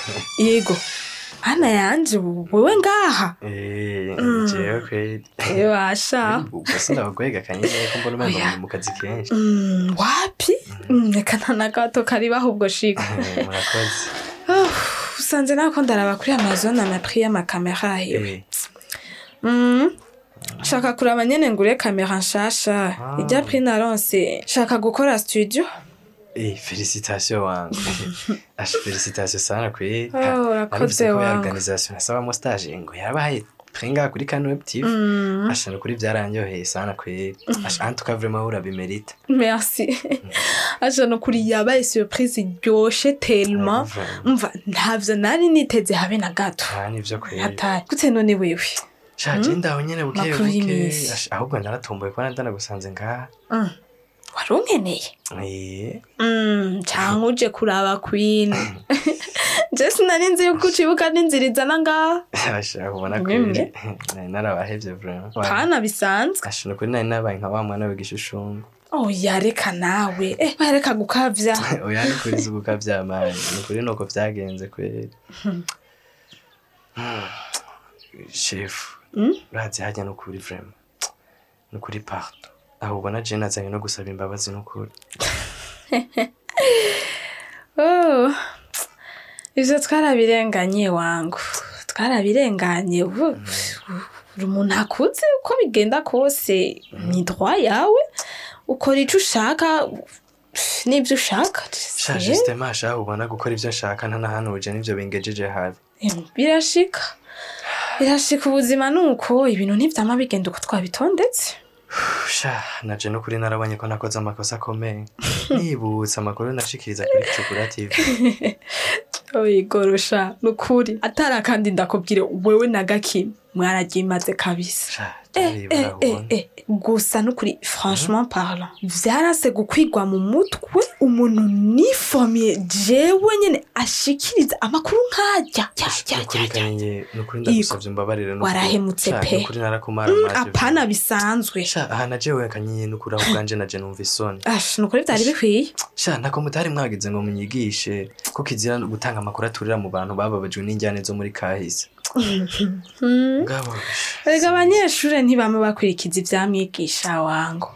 yego mana yanje wewe ngaha Eh, jewe kweli ewasha ubwo sindabagwega kanyine ko mbona umengo Oya. muri mu kazi kenshi Mm, wapi Mm, reka nta na gato karibaho ubwo shika Eh, murakoze Ah, usanze nako ndaraba kuri amazon amapri y'amakamera hiwe Eh, Mm. shaka kuraba nyene ngure kamera nshasha Ah. ijya pri naronse shaka gukora studio eh, felicitation wangu asha felicitation sana kweli Oh, urakoze ko ya wangu. organisation nasabamo stage ngo yarabaye pringa kuri kano web tv Mm. asha ni ukuri byaranyoheye sana kweli asha en tout cas vraiment urabimerita merci aja no kuri yabaye surprise iryoshe tellement umva ntavyo nari niteze habe na gato Ah, nivyo kweli hatari gute none wewe shaje ndaho nyene buke Makuru buke y'iminsi. Asha, ahubwo naratomboye kuba ndanagusanze ngaha Mm. wari unkeneye Eh, Mm, canke uje kuraba queen je sinari nzi yuko ucibuka n'inzira izana ngaha asha ubona Mwemwe. kweli nari narabahevye vraiment pana bisanzwe asha ni ukuri nari nabaye nka wa mwana w'igishushumbwe oya reka nawe eh bareka gukavya oya ni kuri si uko vyamaye ni ukuri nuko vyagenze kweli shefu Mm? urazi harya ni ukuri vraiment ni ukuri pardo ahubwo na je nazanye no gusaba imbabazi ni ukuri oh. ivyo twarabirenganye wangu twarabirenganye ubu uri umuntu akuze uko bigenda kose ni droit yawe ukora ico ushaka n'ivyo ushaka sha justement ashaka ubona gukora ivyo nshaka ntanahanuje n'ivyo bingejeje habi Em, birashika birashika ubuzima nuko ibintu ntivyama bigenda uko twabitondetse sha naje no kuri narabonye ko nakoze amakosa akomeye nibutse amakuru nashikiriza kuri cukura tv oyigorosha nukuri atari akandi ndakubwire wewe na gakima mwaragimaze kabisa sha Eh, byari eh, eh, burabona eh. gusa nukuri franchement parlant vyarase gukwigwa mu mutwe umuntu nifomiye jewe nyene ashikiriza amakuru nkajya ya, ya, nukuri ya, ya. kanye nukuri ndagusavye umbabarire nukuri. Warahemutse Sha, pe. nukuri narakumara Mm, maje apana bisanzwe sha aha najewe kanye nukuri aho ubwanje naje numva isoni ash nukuri vyari bikwiye sha ntako mutari mwagize ngo munyigishe ko kizira gutanga amakuru aturira mu bantu bababajwe n'injyane zo muri kahise Mm. ngabo erega abanyeshure ntibama bakurikiza ivyamwigisha wangu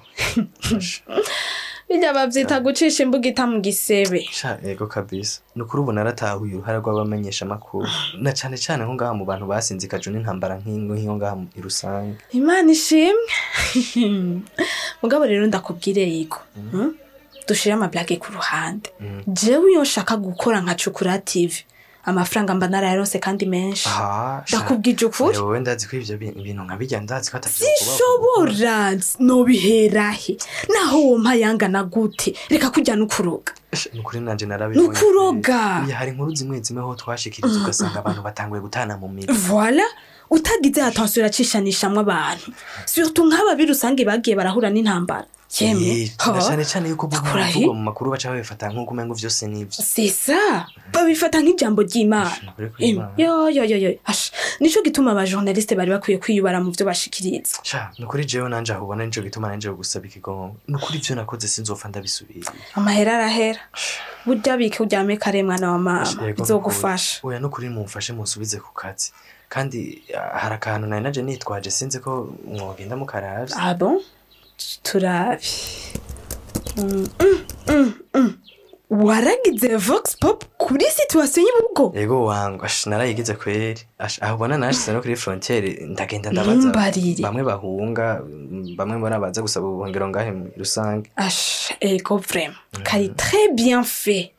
birya bavyita gucisha imbugita mu gisebe sha ego kabisa nukuri ubu naratahuye uruhara rw'abamenyesha amakuru na cane cane nko ngaha mu bantu basinzikajwe n'intambara nk'ingo nk'iyo ngaha mu- i rusange imana ishimwe mugabo rero ndakubwire yigo mm? dushire amablage ku ruhande Mm. jewe iyo nshaka gukora nka cukura tv amafaranga mba narayaronse kandi menshi aha sha, ndakubwije ukuri wowe ndazi ko ivyo bi- ibintu nkabirya ndazi ko atavyo sinshobora nobiherahe naho wompa yangana gute reka kujya nukuroga nukuri nanje narabibonye Nukuroga. Oya, hari inkuru zimwe zimwe ho twashikiriza ugasanga abantu batanguye gutana mu mitwe voila utagize atansiyo iracishanishamwo abantu surtout nk'aba birusange bagiye barahura n'intambara yemwe Eh, na cane cane yuko Ndakurahiye. buvugwa mu makuru baca babifata nk'uko umengo vyose nivyo sisa babifata nk'ijambo ry'imana Nukuri Em, kw'Imana. yo yo yo yo Asha, nico gituma abajournaliste bari bakwiye kwiyubara mu vyo bashikiriza sha nukuri jewe nanje aho ubona nico gituma nanje gusaba ikigongo nukuri ivyo nakoze sinzopfa ndabisubira amahera arahera burya bike uryame kare mwana wa mama Yego, bizogufasha nukuri. oya nukuri mumfashe munsubize ku kazi kandi ah, hari akantu nari naje nitwaje sinzi ko mwogenda mukaravye ah bon turabi Mm, mm, mm, mm. waragize vox pop kuri situation y'ubugo yego wangu ash narayigize kweri Ash, aho ubona nashize no kuri frontiere ndagenda ndabaza Ntumbarire. bamwe bahunga mm, bamwe mbona baza gusaba ubuhungiro ngahe mu rusange Ash, ego vraiment kari très bien fait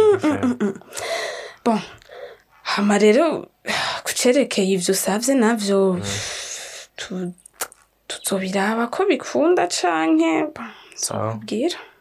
bon hama rero kucerekeye ivyo usavye navyo tu- tuzobiraba ko bikunda canke Sawa. nzokubwira